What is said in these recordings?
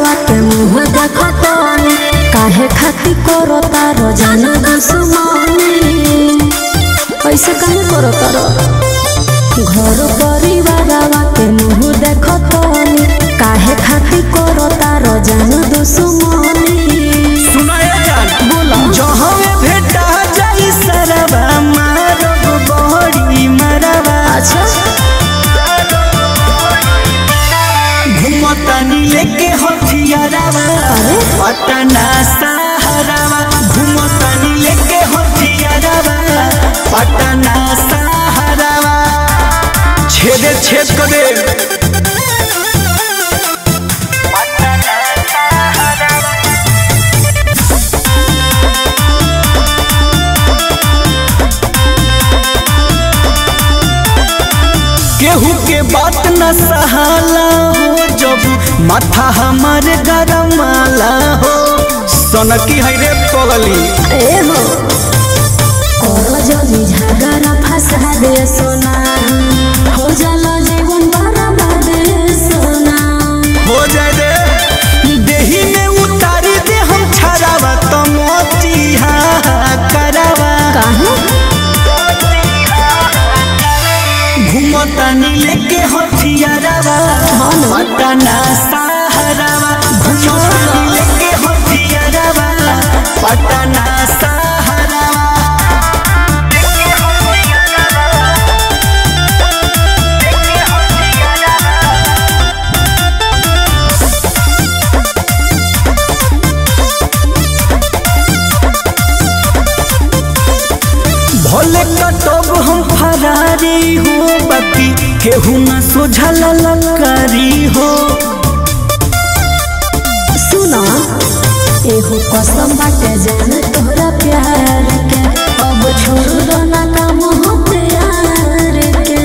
बारावा के मुँह देखतनी काहे खाती करो तारो जान दुश्मनी ऐसे काहे करो तारो घर परिवारवा के मुँह देखतनी काहे खाती करो तारो जान दुश्मनी सुनाए जान बोला जहाँ भेटा जाई सरवा मारब बहरी मरवा अच्छा घुमतानी लेके हथियारवा अरे पटना सहारवा घुमतानी लेके हथियारवा पटना सहारवा छेदे छेद कर दे केहू के बात न सहाला हो जब माथा हमार गरमाला हो सनकी है रे पगली ए हो करो जल्दी झगड़ा फंसा दे सोना हो जाला जीवन बर्बाद सोना हो जाए दे देही में उतारी दे हम छरावा तो मोती हा करावा काहे घुमतानी लेके हथियारवा पटना सहारवा घुमतानी लेके हथियारवा पटना सहारवा भोले कटब हम फरारी हो बाकी केहू न सोझल ललकारी हो सुना एहो कसम बाटे जान तोहरा प्यार के अब छोड़ दो ना काम हो प्यार के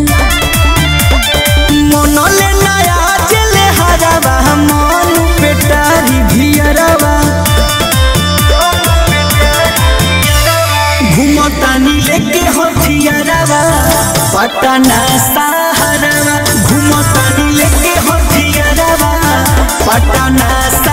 मन ले नया जले हरावा मन पेटारी भियरवा घुमतानी लेके हथियारवा पटना सहारवा घुमतानी लेके हथियारवा पटना सहारवा